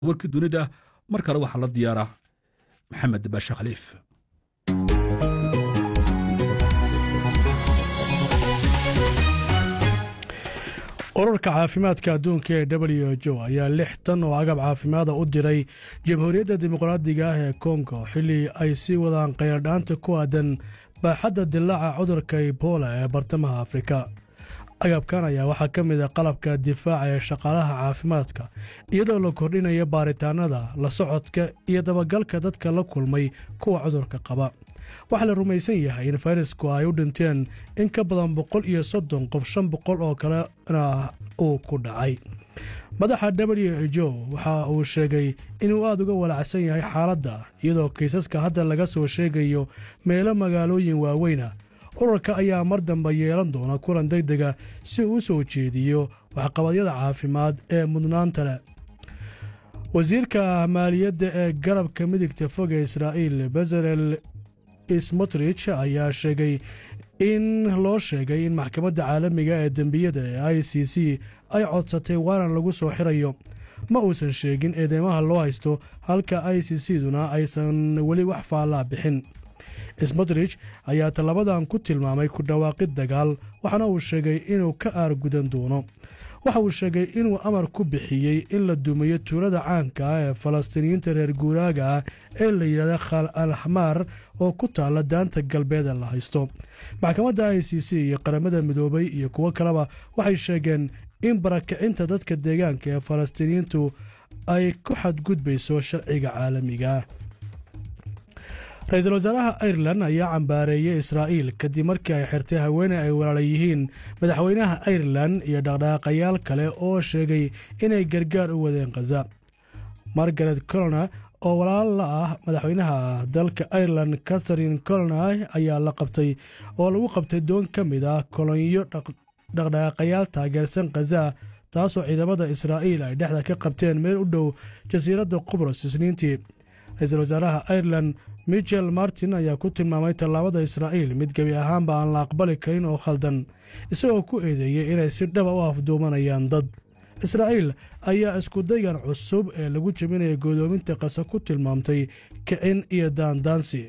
warkii dunida mar kale waxaa la diyaara maxamed baashe khaliif ururka caafimaadka adduunka ee w h o ayaa lix tan oo agab caafimaada u diray jamhuuriyadda dimuqraadiga ah ee kongo xilli ay sii wadaan qayardhaanta ku aadan baaxadda dilaaca cudurka ebola ee bartamaha afrika agabkan ayaa waxaa ka mid a qalabka difaaca ee shaqaalaha caafimaadka iyadoo la kordhinayo baaritaanada la socodka iyo dabagalka dadka la kulmay kuwa cudurka qaba waxaa la rumaysan yahay in fayrasku ay u dhinteen in ka badan boqol iyo soddon qof shan boqol oo kalena uu ku dhacay madaxa w h o waxa uu sheegay inuu aad uga walacsan yahay xaaladda iyadoo kiisaska hadda laga soo sheegayo meelo magaalooyin waaweyna ururka ayaa mar dambe yeelan doona kulan deg dega si uu u soo jeediyo waxqabadyada caafimaad ee mudnaanta leh wasiirka maaliyadda ee garabka midigta fog ee israa'iil bezalel smotrich ayaa sheegay in loo sheegay in maxkamadda caalamiga ee dembiyada ee i c c ay codsatay waanan lagu soo xirayo ma uusan sheegin eedeymaha loo haysto halka i c c duna aysan weli wax faallaa bixin smotrich ayaa tallabadan ku tilmaamay ku dhawaaqid dagaal waxaana uu sheegay inuu ka aargudan doono waxa uu sheegay inuu amar ku bixiyey in la dumiyo tuulada caanka ah ee falastiiniyiinta reer guuraaga ah ee la yidhahda khal al xamaar oo ku taalla daanta galbeeda la haysto maxkamadda i c c iyo qaramada midoobay iyo kuwo kaleba waxay sheegeen in barakicinta dadka deegaanka ee falastiiniyiintu ay ku xadgudbayso sharciga caalamiga ra-iisul wasaaraha irelan ayaa cambaareeyey israa'iil kadib markii ay xirtay haweeney ay walaala yihiin madaxweynaha irelan iyo dhaqdhaqaaqayaal kale oo sheegay inay gargaar u wadeen khaza margaret colona oo walaal la ah madaxweynaha dalka irelan catharine colona ayaa la qabtay oo lagu qabtay doon ka mid ah kolonyo dhaqdhaqaaqayaal taageersan khaza taasoo ciidamada israa'iil ay dhexda ka qabteen meel u dhow jasiiradda qubros isniintii ra-iisul wasaaraha irelan michel martin ayaa ku tilmaamay tallaabada israa'iil mid gebi ahaanba aan la aqbali karin oo khaldan isagoo ku eedeeyey inay si dhaba u afduumanayaan dad israa'iil ayaa iskudaygan cusub ee lagu jebinaya godoominta qasa ku tilmaamtay kicin iyo daandaansi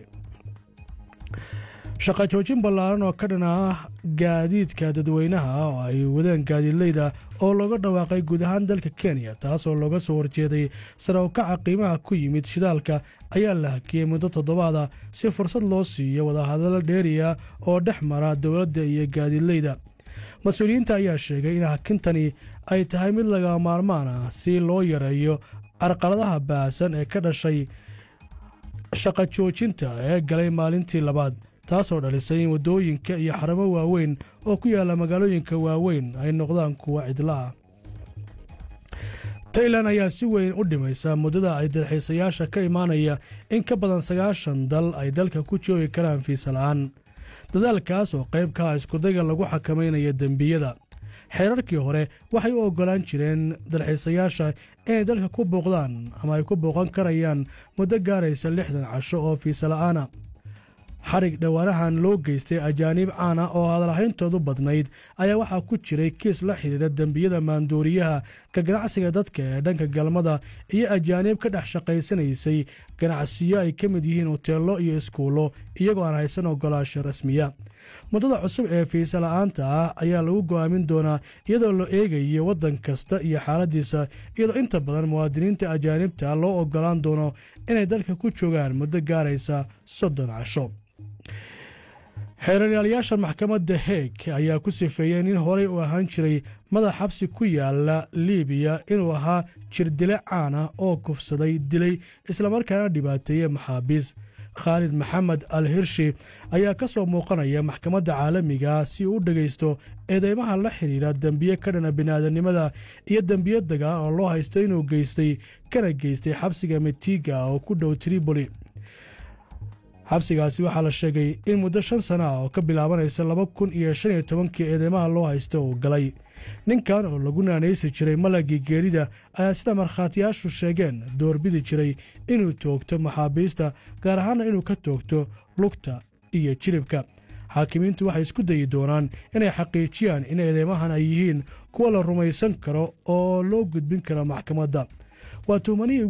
shaqa joojin ballaaran oo ka dhan ah gaadiidka dadweynaha oo ay wadeen gaadiidleyda oo looga dhawaaqay guud ahaan dalka kenya taasoo looga soo horjeeday sare ukaca qiimaha ku yimid shidaalka ayaa la hakiyey muddo toddobaada si fursad loo siiyo wadahadallo dheeriya oo dhex mara dowladda iyo gaadiidleyda mas-uuliyiinta ayaa sheegay in hakintani ay tahay mid laga maarmaan ah si loo yareeyo carqaladaha baahsan ee ka dhashay shaqa joojinta ee galay maalintii labaad taasoo dhalisay in waddooyinka iyo xaramo waaweyn oo ku yaalla magaalooyinka waaweyn ay noqdaan kuwa cidla ah tailan ayaa si weyn u dhimaysa muddada ay dalxiisayaasha ka imaanaya in ka badan sagaashan dal ay dalka ku joogi karaan fiisa la'aan dadaalkaas oo qayb ka ah iskudayga lagu xakamaynayo dembiyada xeerarkii hore waxay u oggolaan jireen dalxiisayaasha inay dalka ku booqdaan ama ay ku booqan karayaan muddo gaaraysa lixdan casho oo fiisa la'aana xarig dhowaanahan loo geystay ajaaniib caana oo hadalhayntoodu badnayd ayaa waxaa ku jiray kiis la xidhiidha dembiyada maanduuriyaha ka ganacsiga dadka ee dhanka galmada iyo ajaaniib ka dhex shaqaysanaysay ganacsiyo ay ka mid yihiin hoteello iyo iskuullo iyagoo aan haysan ogolaasho rasmiya muddada cusub ee fiisa la'aanta ah ayaa lagu go'aamin doonaa iyadoo la eegayo waddan kasta iyo xaaladdiisa iyadoo inta badan muwaadiniinta ajaanibta loo oggolaan doono inay dalka ku joogaan muddo gaaraysa soddon casho xeeraryaalayaasha maxkamadda heeg ayaa ku sifeeyeen in horey u ahaan jiray madax xabsi ku yaala liibiya inuu ahaa jirdile caan ah oo kufsaday dilay islamarkaana dhibaateeye maxaabiis khaalid maxamed al hirshi ayaa ka soo muuqanaya maxkamadda caalamiga si uu u dhegaysto eedeymaha la xidhiidha dembiye ka dhana bini'aadanimada iyo dembiye dagaa oo loo haysto inuu geystay kana geystay xabsiga metiga oo ku dhow triboli xabsigaasi waxaa la sheegay in muddo shan sana ah oo ka bilaabanaysa laba kun iyo shan iyo tobankii eedeymaha loo haysto uu galay ninkan oo lagu naanaysi jiray malagii geerida ayaa sida markhaatiyaashu sheegeen doorbidi jiray inuu toogto maxaabiista gaar ahaanna inuu ka toogto lugta iyo jilibka xaakimiintu waxay isku dayi doonaan inay xaqiijiyaan in eedeymahan ay yihiin kuwa la rumaysan karo oo loo gudbin karo maxkamadda waa tuumanihii